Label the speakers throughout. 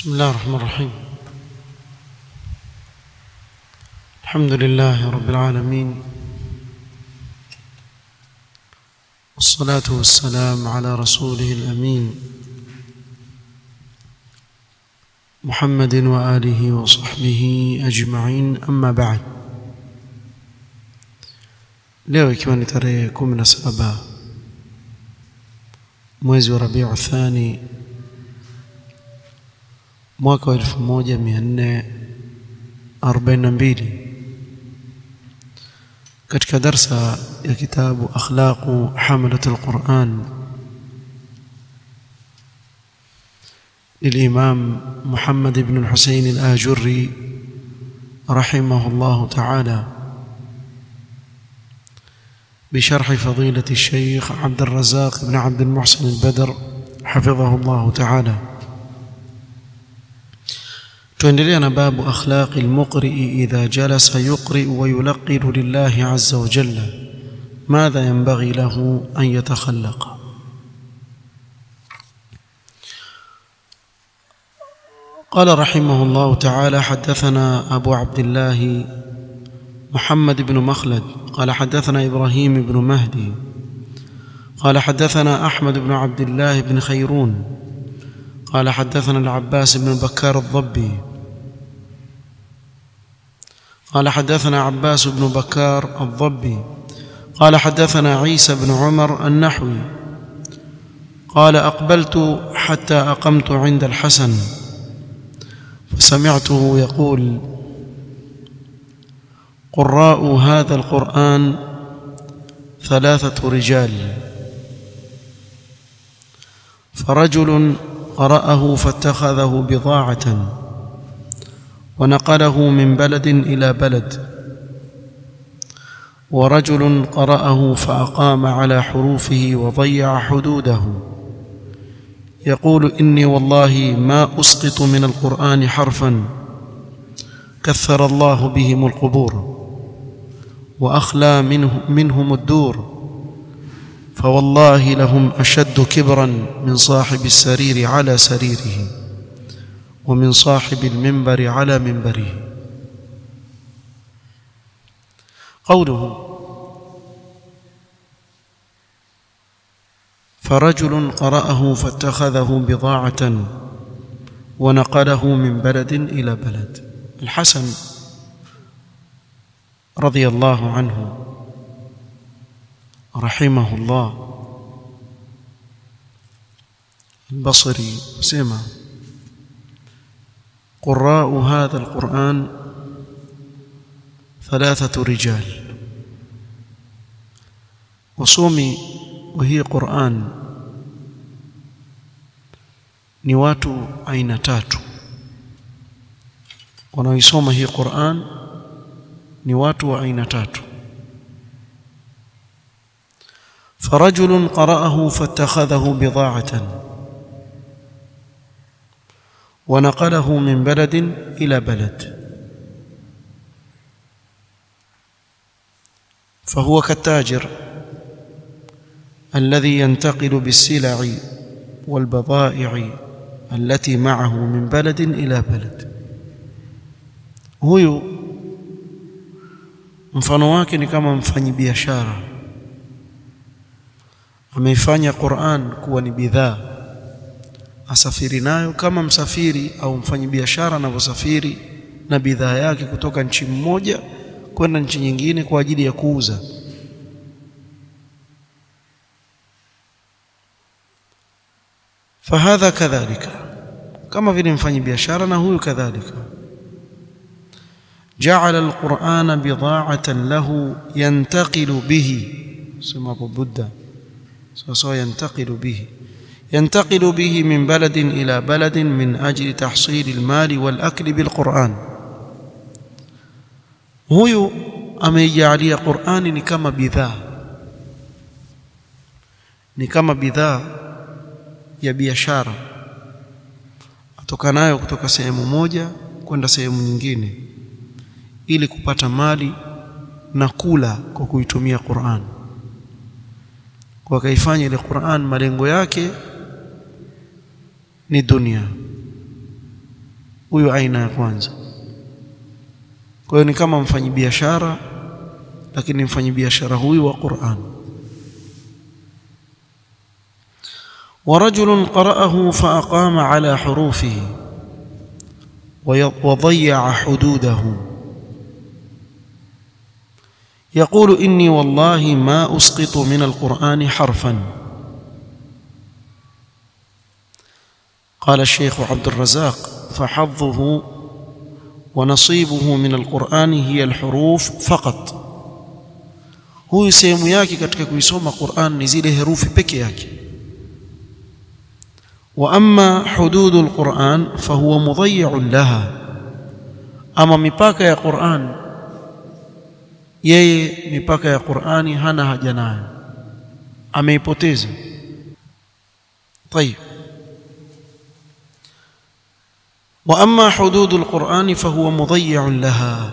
Speaker 1: بسم الله الرحمن الرحيم الحمد لله رب العالمين والصلاة والسلام على رسوله الأمين محمد وآله وصحبه أجمعين أما بعد leo ikiwa ni tarehe 17 mwezi wa Rabiu Thani mwaka wa 1442 katika darsa ya kitabu akhlaqu hamalat alquran للإمام محمد بن الحسين الآجري رحمه الله تعالى بشرح فضيلة الشيخ عبد الرزاق بن عبد المحسن البدر حفظه الله تعالى تندلنا باب أخلاق المقرئ إذا جلس يقرئ ويلقن لله عز وجل ماذا ينبغي له أن يتخلق قال رحمه الله تعالى حدثنا أبو عبد الله محمد بن مخلد قال حدثنا إبراهيم بن مهدي قال حدثنا أحمد بن عبد الله بن خيرون قال حدثنا العباس بن بكار الضبي قال حدثنا عباس بن بكار الضبي قال حدثنا عيسى بن عمر النحوي قال أقبلت حتى أقمت عند الحسن فسمعته يقول قراء هذا القرآن ثلاثة رجال فرجل قرأه فاتخذه بضاعة ونقله من بلد إلى بلد ورجل قرأه فأقام على حروفه وضيع حدوده يقول إني والله ما أسقط من القرآن حرفا كثر الله بهم القبور وأخلى منه منهم الدور فوالله لهم أشد كبرا من صاحب السرير على سريره ومن صاحب المنبر على منبره قوله فرجل قرأه فاتخذه بضاعة ونقله من بلد إلى بلد الحسن رضي الله عنه رحمه الله البصري سمع قراء هذا القرآن ثلاثة رجال وصومي وهي قرآن ni watu aina tatu wanaoisoma hii Qur'an ni watu wa aina tatu فرجل قرأه فاتخذه بضاعة ونقله من بلد إلى بلد فهو كالتاجر الذي ينتقل بالسلع والبضائع التي معه من بلد إلى بلد huyu mfano wake ni kama mfanyibiashara ameifanya Qur'an kuwa ni bidhaa asafiri nayo kama msafiri au mfanyibiashara anavyosafiri na bidhaa yake kutoka nchi mmoja kwenda nchi nyingine kwa ajili ya kuuza fahadha kadhalika kama vile mfanyibiashara na huyu kadhalika جعل القرآن بضاعة له ينتقل به سمى أبو بودة سوى ينتقل به ينتقل به من بلد إلى بلد من أجل تحصيل المال والأكل بالقرآن huyu ameijalia Qur'ani ni kama bidhaa ni kama bidhaa ya biashara atokanayo kutoka sehemu moja kwenda sehemu nyingine ili kupata mali na kula kwa kuitumia Qur'an wakaifanya ile Qur'an malengo yake ni dunia huyo aina ya kwanza kwa hiyo ni kama mfanyibiashara lakini mfanyibiashara huyu wa Qur'an ورجل قرأه فأقام على حروفه وضيع حدوده يقول إني والله ما أسقط من القرآن حرفا قال الشيخ عبد الرزاق فحظه ونصيبه من القرآن هي الحروف فقط huyu sehemu yake katika kuisoma Qur'an ni zile herufi peke yake wa amma hududul Qur'an fahuwa mudayyi'un laha ama mipaka ya Qur'an yeye mipaka ya Qur'ani hana haja nayo ameipoteza طيب واما حدود القران فهو مضيع لها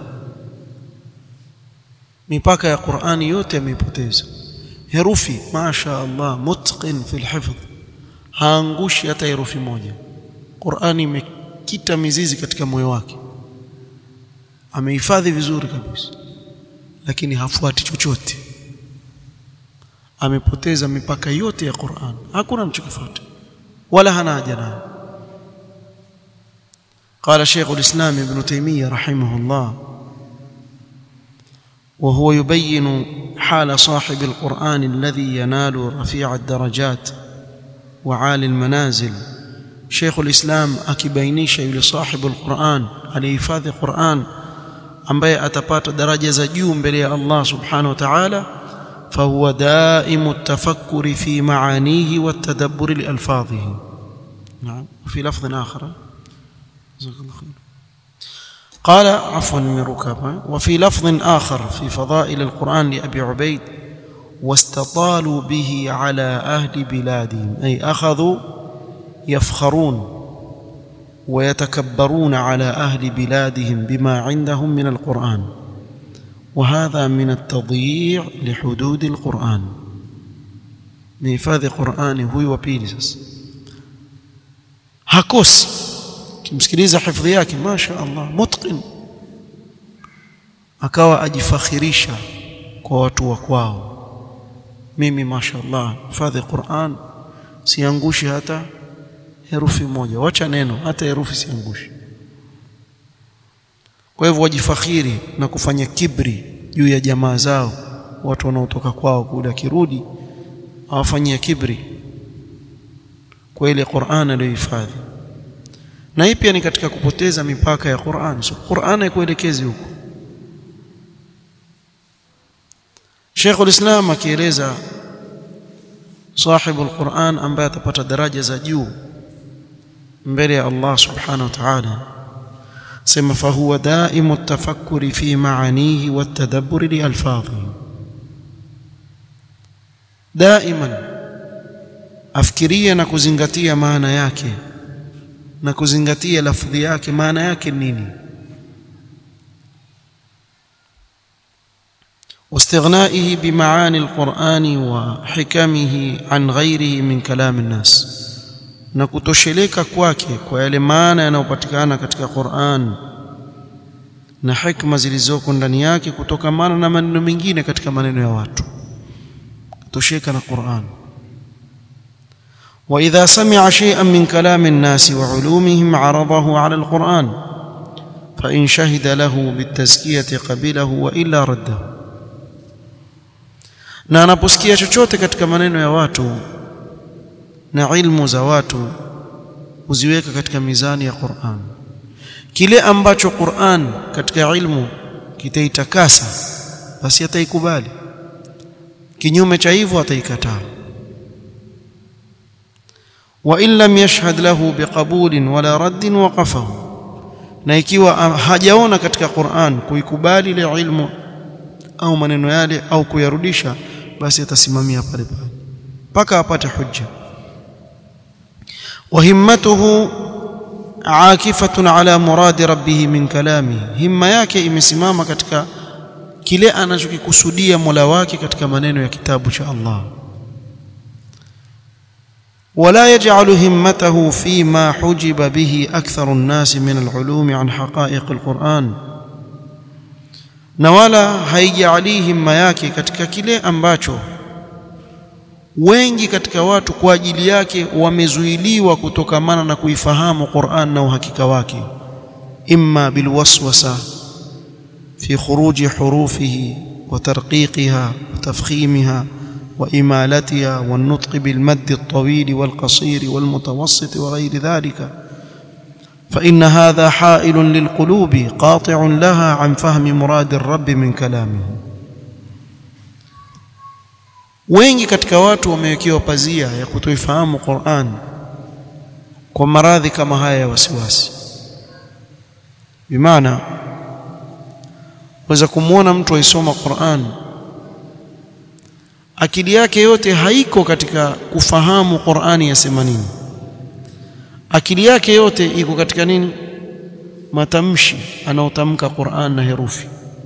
Speaker 1: mipaka ya Qur'ani yote ameipoteza herufi masha Allah mutqin fi alhifdh haangushi hata herufi moja Qur'ani imekita mizizi katika moyo wake amehifadhi vizuri kabisa lakini hafuati chochote amepoteza mipaka yote ya Qur'an hakuna mchokifuata wala hana haja nayo قال شيخ الإسلام ابن تيمية رحمه الله وهو يبين حال صاحب القرآن الذي ينال رفيع الدرجات وعالي المنازل شيخ الإسلام akibainisha yule sahibu alquran alihifadhi Qur'an ambaye atapata daraja za juu mbele ya Allah subhanahu wa ta'ala فهو دائم التفكر في معانيه والتدبر لألفاظه نعم وفي لفظ آخر جزاك الله خير قال عفوا من ركابة وفي لفظ آخر في فضائل القرآن لأبي عبيد واستطالوا به على أهل بلادهم أي أخذوا يفخرون ويتكبرون على أهل بلادهم بما عندهم من القرآن وهذا من التضييع لحدود القرآن نحفاظ قرآن هو وبيلسس hakosi kimsikiliza hifadhi yake masha Allah mutqin akawa ajifakhirisha kwa watu wa kwao mimi masha Allah hifadhi Qur'an siangushi hata herufi moja wacha neno hata herufi siangushi kwa hivyo wajifakhiri na kufanya kibri juu ya jamaa zao watu wanaotoka kwao kule akirudi awafanyia kibri kwa ile Qur'an aliyohifadhi na hii pia ni katika kupoteza mipaka ya Qur'an so Qur'an haikuelekezi huko Sheikh ulislam akieleza sahibu al-Qur'an ambaye atapata daraja za juu mbele ya Allah subhanahu wa ta'ala sema fahuwa daimu tafakkuri fi maanihi watadabburi li alfadhihi daiman afikiria na kuzingatia maana yake na kuzingatia lafdhi yake maana yake nini واستغنائه بمعاني القرآن وحكمه عن غيره من كلام الناس na kutosheleka kwake kwa yale maana yanayopatikana katika Qur'an na hikma zilizoko ndani yake kutokamana na maneno mengine katika maneno ya watu kutosheka na Qur'an وإذا سمع شيئا من كلام الناس وعلومهم عرضه على القرآن فإن شهد له بالتزكية قبله وإلا رده na anaposikia chochote katika maneno ya watu na ilmu za watu huziweka katika mizani ya Qur'an kile ambacho Qur'an katika ilmu kitaitakasa basi ataikubali kinyume cha hivyo ataikataa wa in lam yashhad lahu biqabulin wala raddin waqafahu na ikiwa hajaona katika Qur'an kuikubali ile ilmu au maneno yale au kuyarudisha basi atasimamia pale pale mpaka apate hujja وهمته عاكفة على مراد ربه من كلامه همة yake imesimama katika kile anachokikusudia Mola wake katika maneno ya kitabu cha Allah ولا يجعل همته فيما حجب به أكثر الناس من العلوم عن حقائق القرآن na wala haijalii himma yake katika kile ambacho wengi katika watu kwa ajili yake wamezuiliwa kutokamana na kuifahamu Qur'an na uhakika wake imma bilwaswasa fi khuruji hurufihi wa tarqiqiha wa tafkhimiha وإمالتها والنطق بالمد الطويل والقصير والمتوسط وغير ذلك فإن هذا حائل للقلوب قاطع لها عن فهم مراد الرب من كلامه wengi katika watu wamewekewa pazia ya kutoifahamu Qur'an kwa maradhi kama haya ya wasiwasi bimaana waweza kumwona mtu aisoma Qur'an akili yake yote haiko katika kufahamu Qur'ani yasema nini akili yake yote iko katika nini matamshi anaotamka Qur'an na herufi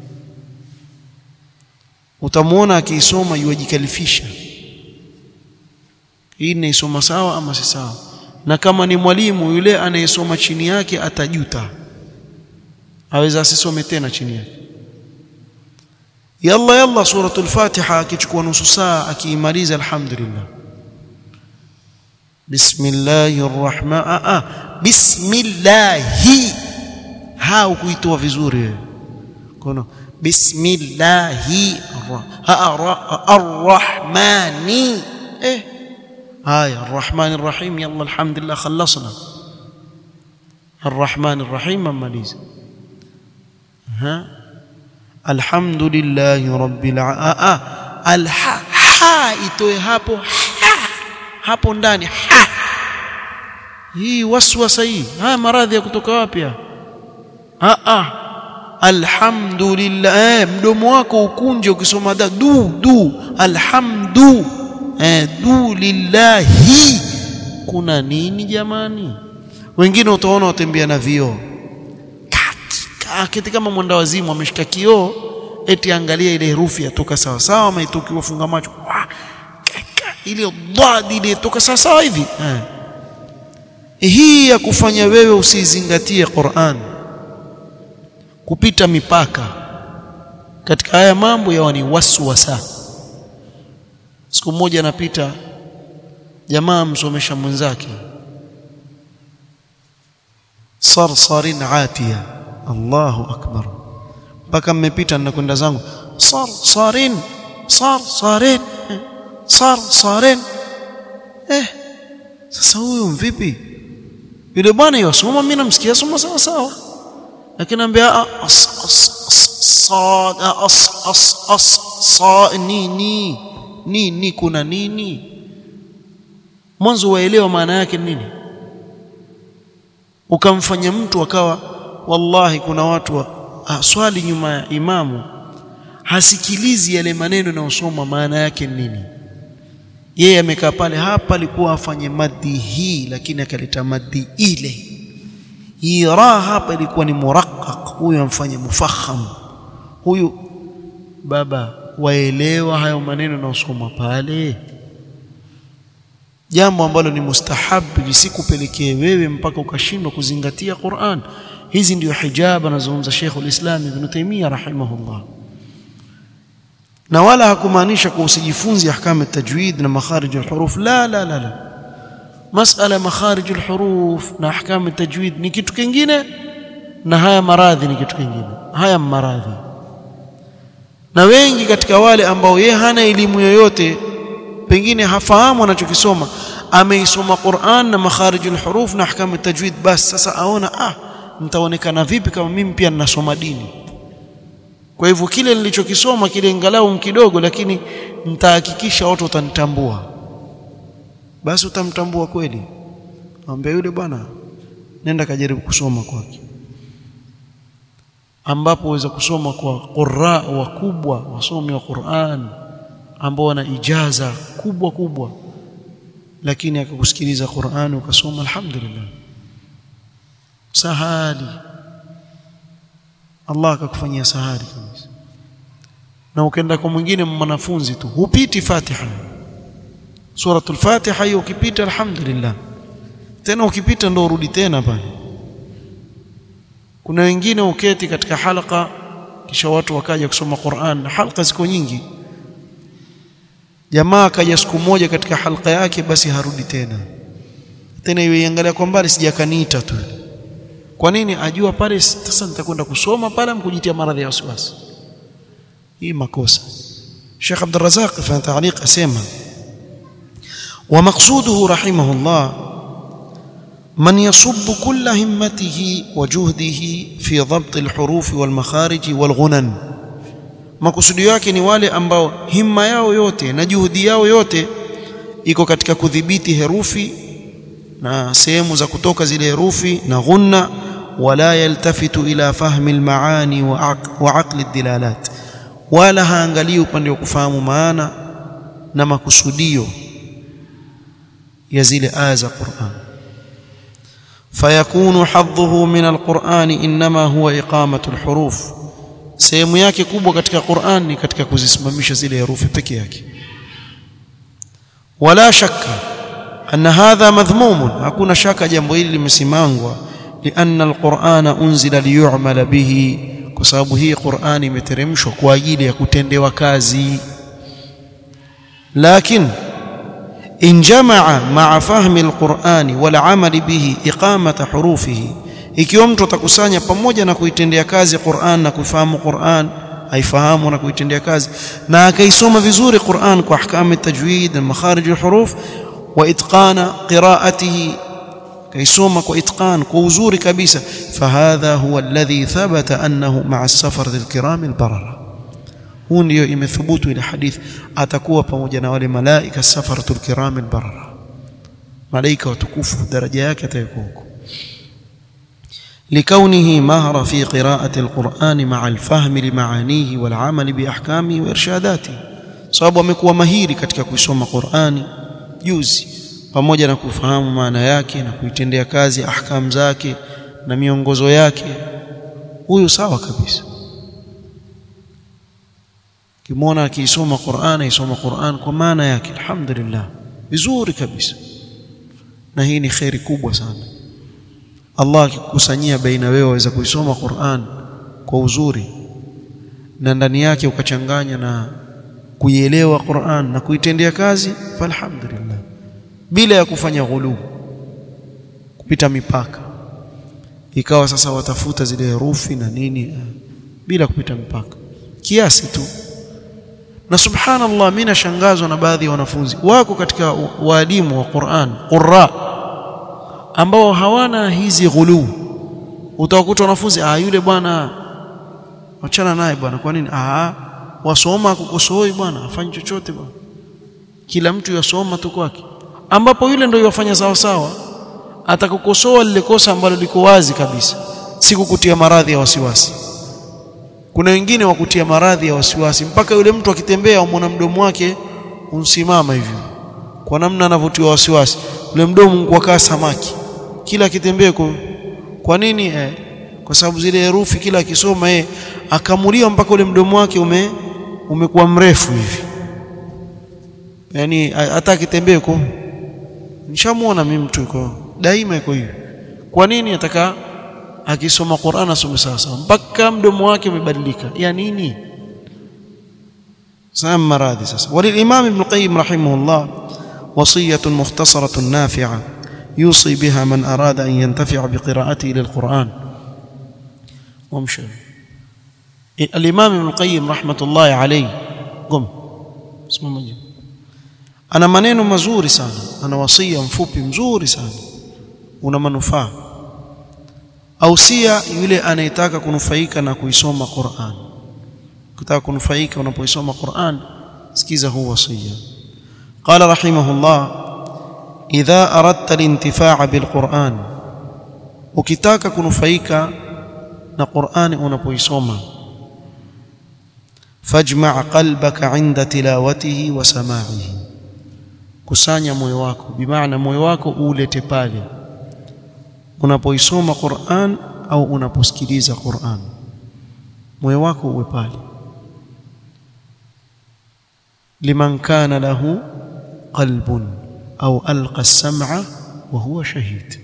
Speaker 1: utamwona akiisoma yuajikalifisha hii naisoma sawa ama si sawa na kama ni mwalimu yule anayesoma chini yake atajuta aweza asisome tena chini yake yalla yalla suratul fatiha akichukua nusu saa akiimaliza alhamdulillah bismillahir rahman a a bismillahi ha ukuitoa vizuri wewe kono bismillahi arrahmani eh haya arrahmanir rahim yalla alhamdulillah خلصنا الرحمن الرحيم ممaliza ha alhamdulillahi rabbil a alha ha itoe hapo ha hapo ndani ha hii waswasa hii haya maradhi ya kutoka wapi a a alhamdulillah eh, mdomo wako ukunje ukisoma da du du alhamdu eh, du lillahi kuna nini jamani wengine utaona watembea na vioo akiti kama mwenda wazimu ameshika kioo eti angalia ile herufi yatoka sawa sawa ama itoki wafunga macho ile dhadi ile toka sawa sawa hivi eh. hii ya kufanya wewe usizingatie Qur'an kupita mipaka katika haya mambo yawa ni waswasa siku moja anapita jamaa msomesha mwenzake sarsarin atiya Allahu akbar mpaka mmepita ninakwenda zangu sar sarin sar sarin sar sarin eh sasa huyu mvipi yule bwana yosoma mimi namsikia soma sawa sawa lakini anambia as as sad as as as sa nini nini kuna nini mwanzo waelewa maana yake nini ukamfanya mtu akawa wallahi kuna watu wa, swali nyuma ya imamu hasikilizi yale maneno yanayosoma maana yake nini yeye amekaa pale hapa alikuwa afanye madhi hii lakini akaleta madhi ile hii ra hapa ilikuwa ni muraqqaq huyu amfanye mufakham huyu baba waelewa hayo maneno yanayosoma pale jambo ambalo ni mustahabu lisikupelekee wewe mpaka ukashindwa kuzingatia Qur'an hizi ndio hijab anazungumza Sheikh ulislam Ibn Taymiyyah rahimahullah na wala hakumaanisha kwa usijifunzi ahkam at-tajwid na makharij al-huruf la la la la masala makharij al-huruf na ahkam at-tajwid ni kitu kingine na haya maradhi ni kitu kingine haya maradhi na wengi katika wale ambao ye hana elimu yoyote pengine hafahamu anachokisoma ameisoma Qur'an na makharij al-huruf na ahkam at-tajwid bas sasa aona ah nitaonekana vipi kama mimi pia ninasoma dini kwa hivyo kile nilichokisoma kile ingalau kidogo lakini nitahakikisha watu watanitambua basi utamtambua kweli ambaye yule bwana nenda kajaribu kusoma kwake ambapo waweza kusoma kwa qurra wakubwa wasomi wa Qur'an ambao wana ijaza kubwa kubwa lakini akakusikiliza Qur'an ukasoma alhamdulillah sahali Allah akakufanyia sahali kabisa na ukaenda kwa mwingine mwanafunzi tu hupiti Fatiha suratul fatiha hiyo ukipita alhamdulillah tena ukipita ndo urudi tena pale kuna wengine uketi katika halqa kisha watu wakaja kusoma Qur'an na halqa ziko nyingi jamaa akaja siku moja katika halqa yake basi harudi tena tena iangalia kwa mbali sijakaniita tu kwa nini ajua pale sasa nitakwenda kusoma pale mkujitia maradhi ya wasiwasi hii makosa Sheikh Abdul Razak fa ta'liq asema wa maqsuduhu rahimahullah من يصب كل همته وجهده في ضبط الحروف والمخارج والغنن makusudio yake ni wale ambao himma yao yote na juhudi yao yote iko katika kudhibiti herufi na sehemu za kutoka zile herufi na ghunna wala yaltafitu ila fahmi almaani wa aqli dilalat wala haangalii upande wa kufahamu maana na makusudio ya zile aya za Qur'an فيكون حظه من القرآن إنما هو إقامة الحروف sehemu yake kubwa katika Qur'an ni katika kuzisimamisha zile herufi peke yake wala shakka anna hadha madhmumun hakuna shaka jambo hili limesimangwa lianna alqur'ana unzila liyu'mala bihi kwa sababu hii Qur'an imeteremshwa kwa ajili ya kutendewa kazi lakini إن جمع مع فهم القرآن والعمل به إقامة حروفه ikiwa mtu atakusanya pamoja na kuitendea kazi Qur'an na kuifahamu Qur'an aifahamu na kuitendea kazi na akaisoma vizuri Qur'an kwa ahkam tajwid na makharij alhuruf wa itqana qira'atihi kaisoma kwa itqan kwa uzuri kabisa fahadha huwa alladhi thabata annahu ma'a as-safar lilkiram albarara huu ndio imethubutu ile hadithi atakuwa pamoja na wale malaika safaratul kiram albarara malaika watukufu daraja yake atakuwa huko لكونه مهر في قراءة القرآن مع الفهم لمعانيه والعمل بأحكامه وإرشاداته sababu amekuwa mahiri katika kuisoma Qur'ani juzi pamoja na kufahamu maana yake na kuitendea kazi ahkam zake na miongozo yake huyu sawa kabisa kimwona akiisoma Qur'an aisoma Qur'an kwa maana yake alhamdulillah vizuri kabisa na hii ni khairi kubwa sana Allah akikusanyia baina wewe waweza kuisoma Qur'an kwa uzuri na ndani yake ukachanganya na kuielewa Qur'an na kuitendea kazi falhamdulillah bila ya kufanya ghulu kupita mipaka ikawa sasa watafuta zile herufi na nini bila kupita mipaka kiasi tu na subhanallah mimi nashangazwa na baadhi ya wanafunzi wako katika waalimu wa Qur'an qurra ambao hawana hizi ghulu utawakuta wanafunzi ah yule bwana achana naye bwana kwa nini ah wasoma kukosoi bwana afanye chochote bwana kila mtu yasoma tu kwake ambapo yule ndio yafanya sawa sawa atakukosoa lile kosa ambalo liko wazi kabisa si kukutia maradhi ya wasiwasi kuna wengine wakutia maradhi ya wasiwasi mpaka yule mtu akitembea umwona mdomo wake unsimama hivyo kwa namna anavyotiwa wasiwasi ule mdomo kwa kaa samaki kila akitembea kwa, kwa nini eh, kwa sababu zile herufi kila akisoma eh akamuliwa mpaka ule mdomo wake ume umekuwa mrefu hivi yani hata akitembea kwa nishamuona mimi mtu yuko daima yuko hivi kwa nini ataka akisoma Qur'an asome sawa mpaka mdomo wake umebadilika ya nini sana maradhi sasa walil-imam ibn qayyim rahimahullah wasiyatun mukhtasaratun nafi'a yusi biha man arada an yantafi'a biqira'atihi lil-Qur'an wamshi al-imam ibn qayyim rahmatullahi alayhi qum simama ana maneno mazuri sana ana wasia mfupi mzuri sana una manufaa ausia yule anayetaka kunufaika na kuisoma Qur'an kutaka kunufaika unapoisoma Qur'an sikiza huu wasia qala rahimahullah idha aradta al-intifaa bil-Qur'an ukitaka kunufaika na Qur'an unapoisoma fajma' qalbaka 'inda tilawatihi wa sama'ihi kusanya moyo wako bimaana moyo wako ulete pale unapoisoma Qur'an au unaposikiliza Qur'an moyo wako uwe pale liman kana lahu qalbun au alqa as-sam'a wa huwa shahid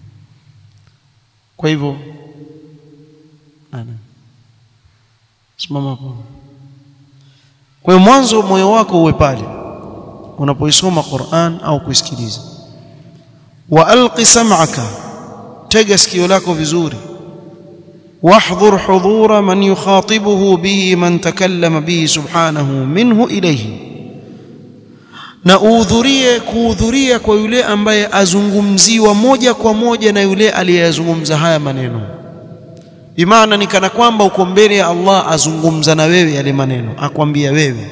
Speaker 1: kwa hivyo ana simama hapo kwa hiyo mwanzo moyo wako uwe pale unapoisoma Qur'an au kuisikiliza wa alqi sam'aka tega sikio lako vizuri واحضر حضور من يخاطبه به من تكلم به سبحانه منه إليه na uhudhurie kuhudhuria kwa yule ambaye azungumziwa moja kwa moja na yule aliyezungumza haya maneno bimaana ni kana kwamba uko mbele ya Allah azungumza na wewe yale maneno akwambia wewe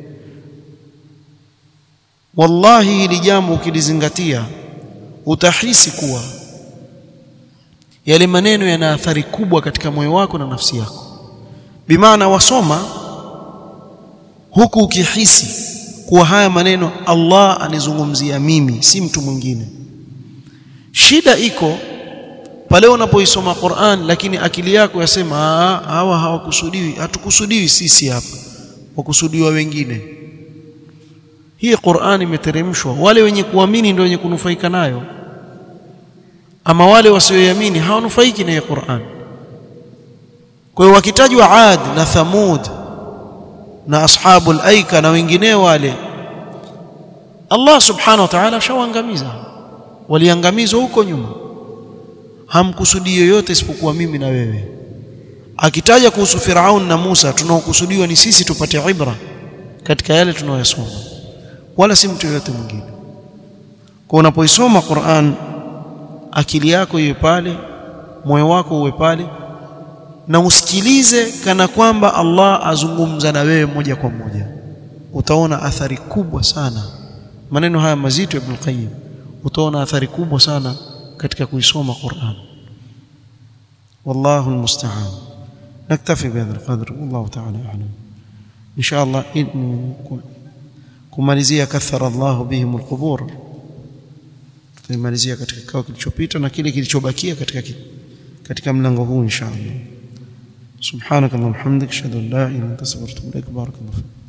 Speaker 1: wallahi hili jambo ukilizingatia utahisi kuwa yale maneno yana athari kubwa katika moyo wako na nafsi yako bimaana wasoma huku ukihisi kuwa haya maneno Allah anizungumzia mimi si mtu mwingine shida iko pale unapoisoma Qur'an lakini akili yako yasema hawa hawakusudiwi hatukusudiwi sisi hapa wakusudiwa wengine hii Qur'an imeteremshwa wale wenye kuamini ndio wenye kunufaika nayo ama wale wasioamini hawanufaiki na Qur'an kwa hiyo wakitajwa Ad na Thamud na ashabul aika na wengineo wale Allah subhanahu wa ta'ala shawaangamiza waliangamizwa huko nyuma hamkusudi yoyote isipokuwa mimi na wewe akitaja kuhusu Firaun na Musa tunaokusudiwa ni sisi tupate ibra katika yale tunayosoma wala si mtu yoyote mwingine kwa unapoisoma Qur'an akili yako iwe pale moyo wako uwe pale na usikilize kana kwamba Allah azungumza na wewe moja kwa moja utaona athari kubwa sana maneno haya mazito ya Ibn Qayyim utaona athari kubwa sana katika kuisoma Qur'an wallahu almusta'an naktafi bihadha alqadr wallahu ta'ala a'lam insha Allah kumalizia kathara Allah bihim alqubur tutamalizia katika kikao kilichopita na kile kilichobakia katika katika mlango huu insha Allah سبحانك اللهم وبحمدك اشهد ان لا اله الا انت استغفرك واتوب اليك بارك الله فيك